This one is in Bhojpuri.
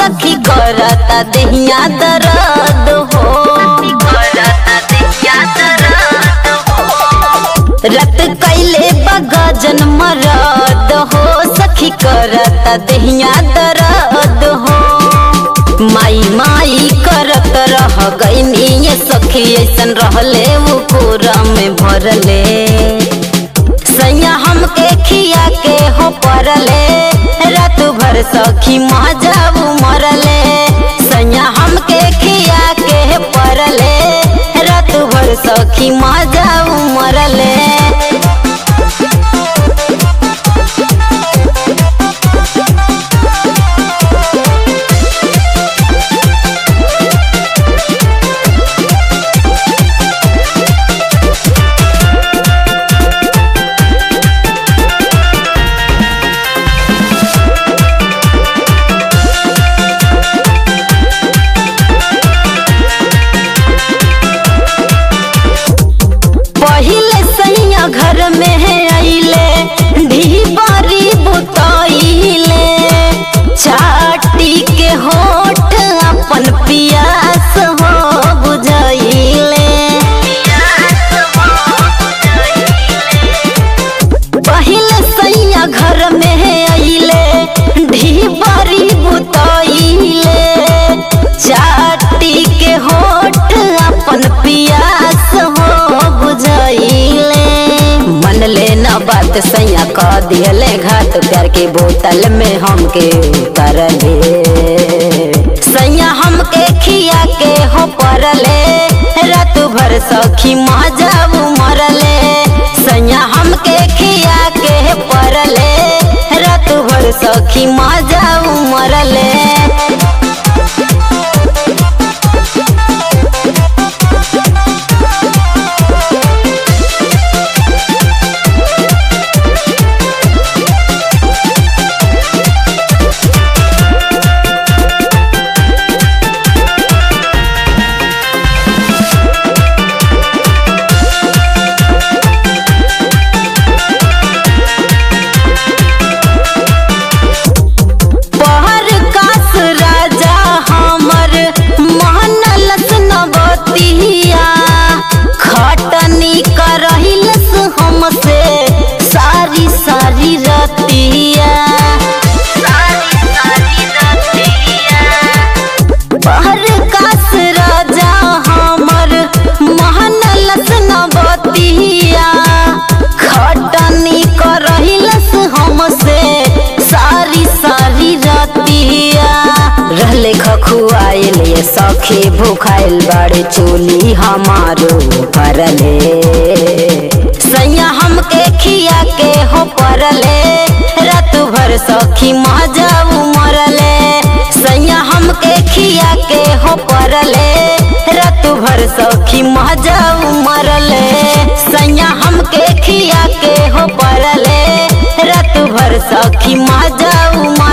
सखी करता देहिया दर्द हो करता देहिया दर्द हो रत कैले बगजन मरद हो सखी करता देहिया दर्द हो माई माई करत रह गईनी ये सखी ऐसन रहले वो कोरा में भरले सैया हमके खिया के हो परले रात भर सखी मजाऊ मरले सैया हमके खिया के परले रात भर सखी मजाऊ मरले पहिले सैया घर में है अइले ढीबारी बुतइले चाटी के होठ अपन पियास हो बुझइले पहिले सैया घर में है अइले ढीबारी बुतइले चाटी के होठ अपन पियास हो बुझइले मन ले न बात सैया कह दिले घाट प्यार के बोतल में हमके तरले सैया हमके खिया के हो परले रात भर सखी मजाऊ मरले सैया हमके खिया के परले रात भर सखी मजाऊ मरले पहर कास राजा हमर महनलस नवतिया खटनी करहिलस हमसे सारी सारी रतिया सारी सारी रतिया पहर कास राजा हमर महनलस नवतिया खटनी करहिलस हमसे सारी सारी रतिया रहले खखुआइल ये सखी भूखाइल बड़े चोली हमारो परले सैया हमके खिया के हो परले रात भर सखी मजाऊ मरले सैया हमके खिया के हो परले रात भर सखी मजाऊ मरले सैया हमके खिया के हो परले रात भर सखी मजाऊ